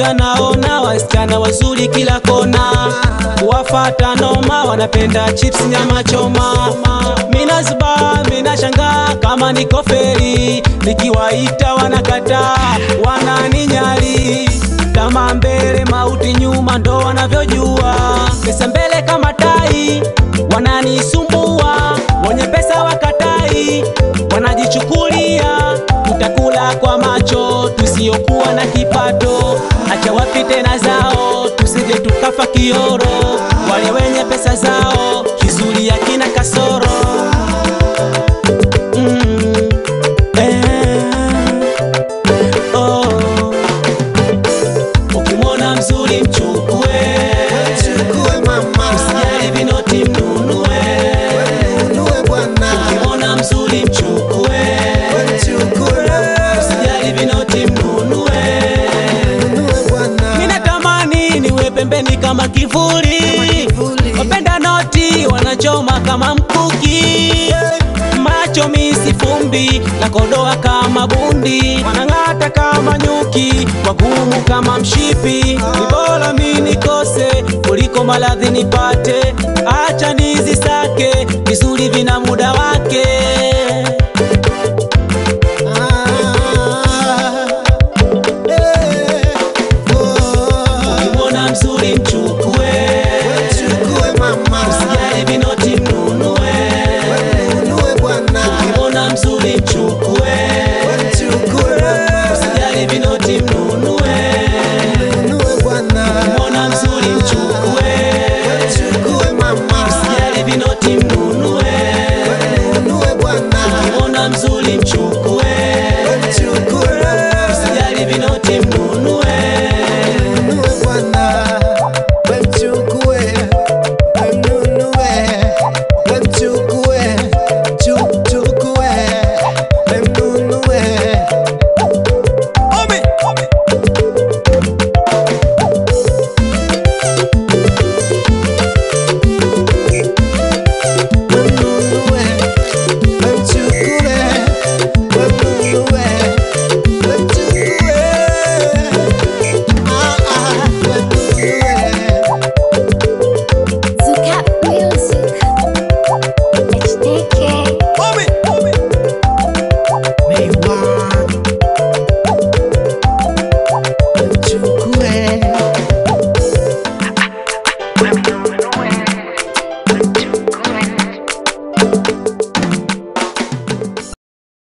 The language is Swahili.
anaona wasichana wazuri kila kona, wafata noma, wanapenda chips nyama choma. Mina zuba mina shanga kama niko feri, nikiwaita wanakataa, wananinyali kama mbele mauti nyuma, ndo wanavyojua pesa mbele kama tai, wananisumbua wenye pesa wakatai, wanajichukulia tutakula kwa macho tusiyokuwa na kipato, acha wapite na zao, tusije tukafa kioro. Wale wenye pesa zao kizuri hakina kasoro mm, eh, oh. Ukimwona mzuri mchukue, Chukue mama, usijali vinoti mnunue. nunue bwana, Ukimwona mzuri mchukue, chukue mama, usijali vinoti mnunue. nunue bwana. Mina tamani niwe pembeni kama kivuli, kivuli. wapenda noti wanachoma kama mkuki, macho misi fumbi na kodoa kama bundi, wanang'ata kama nyuki, wagumu kama mshipi. Ni bora mi nikose kuliko maradhi nipate, acha nizisake vizuri vina